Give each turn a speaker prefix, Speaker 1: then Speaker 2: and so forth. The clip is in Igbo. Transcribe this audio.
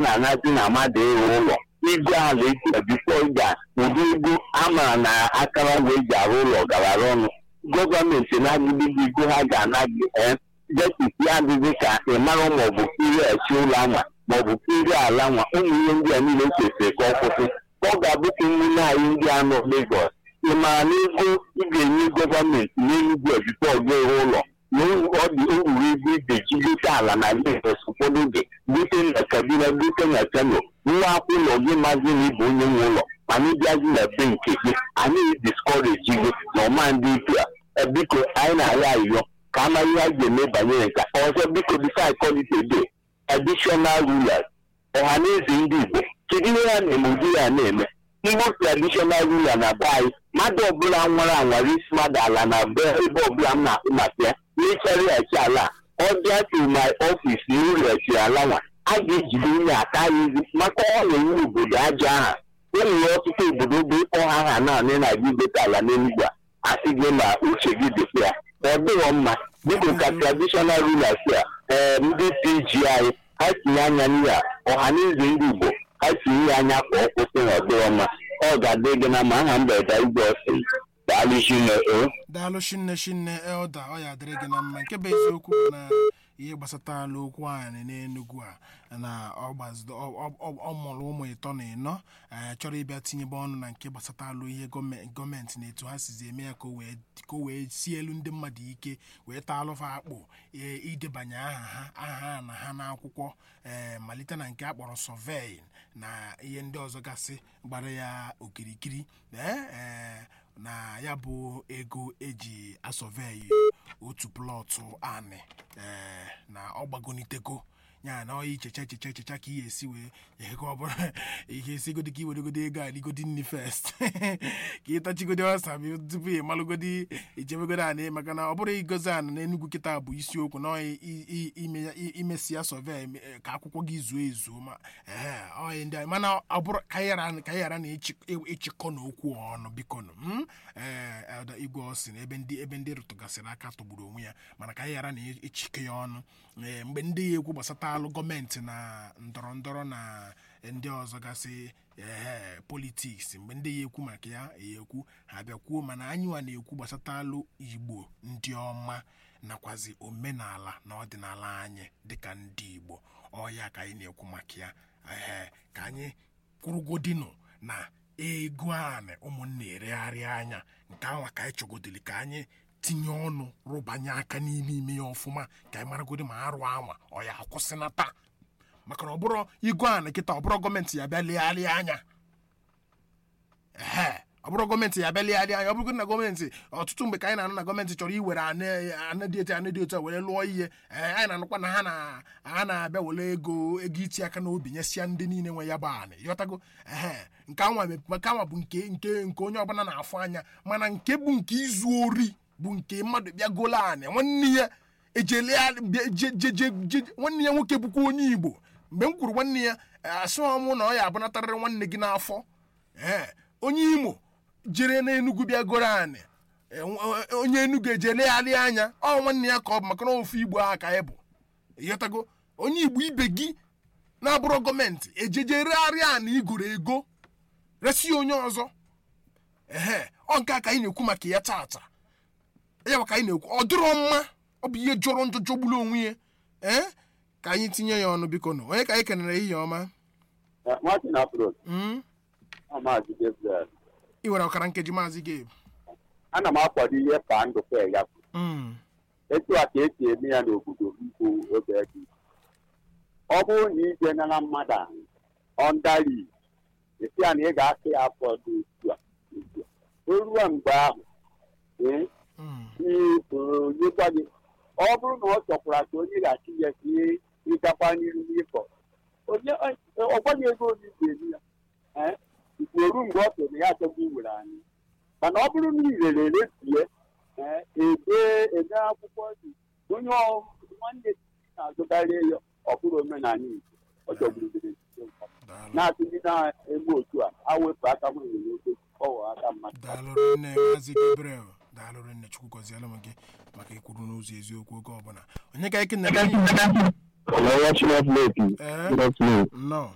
Speaker 1: na-anazi na mmadụ ịrụ ụlọ ego ala eti bifo ga ụdị ego amara na akụrụngwa eji arụ ụlọ garara ọnụ gọọmenti na-agụdịghị ego ha ga-ana gị jetisi ya adịghị ka ị mara maọbụ kiri echi ụlọ anwa maọbụ kiri ala nwa ụmụ ihe ndị a niile kwesịrị ka ọ kwụsị ka ọ ga-abụ ka ụmụnne anyị ndị a nọ Lagos ị maara na ego ị ga-enye gọọmenti n'enugwu bifo gị ịrụ ụlọ na ọ dị owuru ego ị ga-eji gote ala na Lagos ụfọdụ oge gote na Kaduna gote na Kano nwa akwụ ụlọ gị mazi na ịbụ onye nwe ụlọ mana ịbịazi na be nke gị anyị diskọreji gị na ọma ndị ikwu a biko anyị na-arịọ arịrịọ ka a mara ihe a ga-eme banyere nke ọzọ biko bifo akọlite de additional rulers ọha na eze ndị Igbo kedu ihe ya na-eme ụdị ya na-eme Igbo traditional ruler na be anyị mmadụ ọbụla nwere anwara isi mmadụ ala na be ebe ọbụla m na-akpụ maka ya n'ịchariachi ala ọ bịa to my office na ireghachi ala nwa a ga-ejide onye aka ya izi maka ọ na-enye obodo aja aha enwere ọtụtụ obodo bụ ịkpọ ha ha naanị na gị gote ala n'enugwu a asị gị na uche gị dịkwa ya ọ dịghọ mma dịka ka traditional rulers a ee ndị PG anyị ha tinye anya n'ihe a ọha na eze ndị Igbo ha tinye ya anya ka ọ kwụsị na ọ dịghọ mma ọ ga-adị gị na ma aha mgbede igwe ọsị daalụ chinne o
Speaker 2: daalụ shinne shinne elda ọ ya dịrị gị na mma nke bụ eziokwu bụ na ihe gbasatala okwu anyị n'enugwu a na ọ gbazido ọ mụrụ ụmụ ịtọ na ịnọ chọrọ ịbịa tinyebe ọnụ na nke gbasatalụ ihe gọọmenti na etu ha sizi eme ya ka o wee si elu ndị mmadụ ike wee taa alụfa akpụ idebanye aha ha aha na ha n'akwụkwọ ee malite na nke a kpọrọ sọvei na ihe ndị ọzọ gasị gbara ya okirikiri ee na ya bụ ego eji asọveyi otu plọtụ anị ee na ọ gbagonitego ya na ọya ichecha echecha echecha ka ihe esi wee ego ọ bụla ihe esigodi ka iweregodi ego aligodi nni fest ka ịtachigodi ọsa tupu ị malụgodi ichebegodi anị maka na ọ bụrụ igozi ana na Enugu kịta bụ isiokwu na imesi ya sọvey ka akwụkwọ gị zuo ezuo ma ee ndị mana ọ bụrụ ka anyị ghara na ịchịkọ n'okwu ọnụ biko nụ ee igwe ọsị na ebe ndị ebe ndị rụtụgasịrị aka tọgburu onwe ya mana ka anyị ghara na ịchịkọ ya ọnụ ee mgbe ndị ya ekwu gbasata alụ gọọmenti na ndọrọ ndọrọ na ndị ọzọ gasị ee politiks mgbe ndị ya ekwu maka ya ya ekwu ha bịakwuo mana anyị nwa na-ekwu gbasata alụ igbo ndị ọma nakwazi omenala na ọdịnala anyị dịka ndị igbo ọya ka anyị na-ekwu maka ya ee ka anyị kwụrụgodinụ na ego anị ụmụnna eregharị anya nke anwa ka anyị chọgodili ka anyị tinye ọnụ rụbanye aka n'ime ime ya ọfụma ka anyị maragodi ma arụ anwa ọ ya akwụsịnata maka na ọ bụrụ igwe a na kịta ọ bụrụ gọọmenti ya bịa legharịa anya ee ọ bụrụ gọọmenti ya bịa legharịa anya ọ bụrụgodị na gọọmenti ọtụtụ mgbe ka anyị na-anụ na gọọmenti chọrọ iwere anụ dị etu anụ dị otu a were lụọ ihe ee anyị na-anụkwa na ha na ha na-abịa were ego ego iti aka n'obi nyesịa ndị niile nwe ya bụ anị yọtago ee nke anwa nke anwa bụ nke nke nke onye ọbụla na-afụ anya mana nke bụ nke izu ori bụ nke mmadụ bịa golo anị nwanne ya nwanne ya nwoke bụkwa onye igbo mgbe m kwuru nwanne ya asị ọmụ na ọ ya abụnatarịrị nwanne gị n'afọ ee onye imo jere n'enugwu bịa goro anị onye enugwu eje legharị anya ọ nwanne ya ka ọ bụ maka na ofu igbo ahụ ka anyị bụ ịghọtago onye igbo ibe gị na-abụrụ gọọmenti ejeje regharịa anị igoro ego resi onye ọzọ ehe ọ nke a ka anyị na-ekwu maka ya taata ya maka anyị na-ekwu ọ dịrọ mma ọ bụ ihe jọrọ njọ jọgburu onwe ya ee ka anyị tinye ya ọnụ biko nụ onye ka anyị kenere ihe ọma ị nwere ọkara nkeji maazị Gabe
Speaker 3: ana m akwado ihe ka ndụkọ ya kwuru etu a ka esi eme ya n'obodo nkwu oge dị ọ bụrụ na ije nara mmadụ ahụ ọndari esi ya na ị ga-akụ ya afọ dị otu a o ruo mgbe ahụ nyekwa gị ọ bụrụ na ọ chọkwara ka onye ghachi ya ka ihe ịgakwa n'iru n'ịkọ ọgwaghị ego onye ga-eri ya ikporu mgbe ọ tụrụ ya achọghị iwere anyị mana ọ bụrụ na irere eresie ebe ede akwụkwọ dị onye nwanne na-azụkarị ya ọ bụrụ omenala Igbo ọ chọgburu na-atụghị na-eme otu a awepụ aka nwere n'oke ọwụ aka mmadụ
Speaker 2: daalụrụ nne maazị Gabriel daalụrụ nne chukwu gọziela m gị maka ikwuru n'ụzọ eziokwu oge ọbụla onye ka eke na
Speaker 1: nnọọ